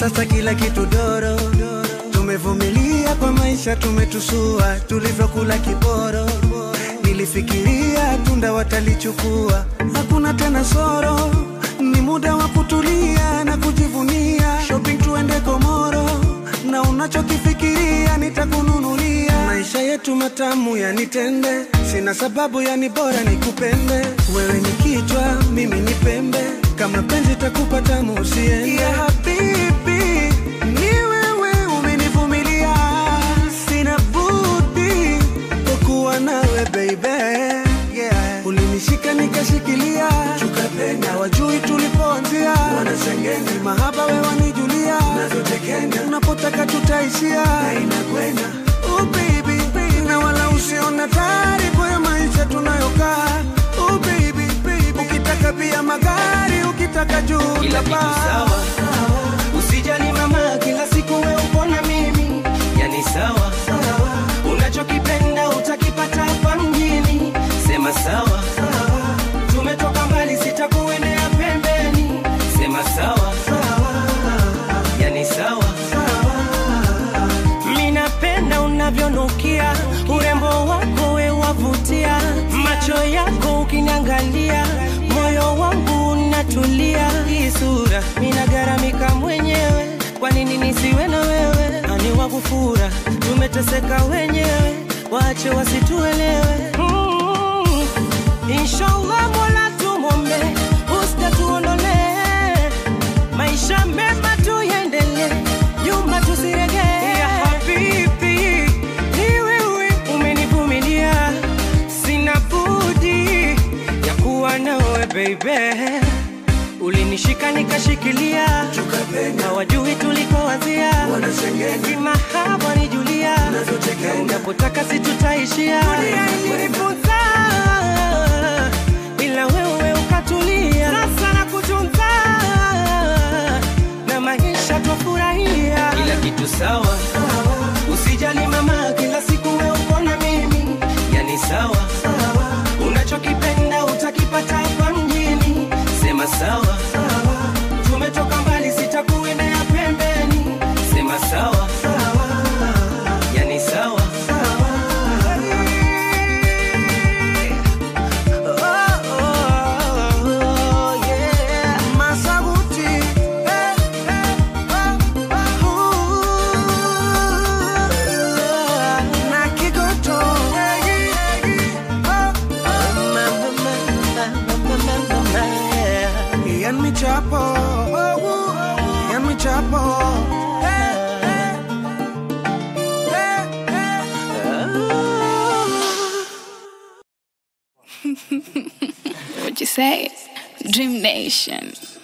sasa kila kitu doro tumevumilia kwa maisha tumetusua tulivyokula kiporo nilifikiria tunda watalichukua hakuna tena soro ni muda wa kutulia na kujivunia shopping tuende komoro na unachokifikiria nitakununulia maisha yetu matamu yanitende sina sababu yani bora nikupende wewe ni kichwa mimi ni pembe kama penzi takupa tamu usiende ya habibi ni wewe umenivumilia sina budi kukuwa nawe baby yeah. ulinishika nikashikilia na wajui tulipoanzia wanasengenya mahaba we wanijulia unapotaka tutaishia oh baby, baby. na wala usiona taarifa ya maisha tunayokaa oh baby, baby. ukitaka pia magari ukitaka juu kila kitu utapaa. sawa usijali mama kila siku we upo na mimi yani sawa unachokipenda utakipata hapa mjini sema sawa tumetoka mbali sitakuendea pembeni sema sawa yani sawa minapenda unavyonukia urembo wako we wavutia macho yako ukiniangalia moyo wangu unatulia hii sura minagaramika mwenyewe kwa nini nisiwe na wewe ani wakufura tumeteseka wenyewe wache wasituelewe mm. inshallah mola tumombe usta tuondolee maisha mema tuyendelee nyuma tusiregee ya habibi ni wewe umenivumilia sina budi ya kuwa nawe baby ulinishika nikashikilia na wajui tulikoanzia kimahaba ni julia unapotaka situtaishia dunia ilinifunza ila wewe ukatulia sasa na kutunza na maisha twafurahia kila kitu sawa usijali mama kila siku we uko na mimi yani sawa unachokipenda utakipata hapa mjini sema sawa tumetoka mbali sitakuendea pembeni sema sawa yani sawa Oh, oh, oh, yeah. Masabuti, eh, eh, oh, oh, uh, na Kigoto, eh, eh, oh, oh. Ian Michapo, oh, oh, Ian Michapo, eh, eh, eh, eh. What you say? Dream Nation.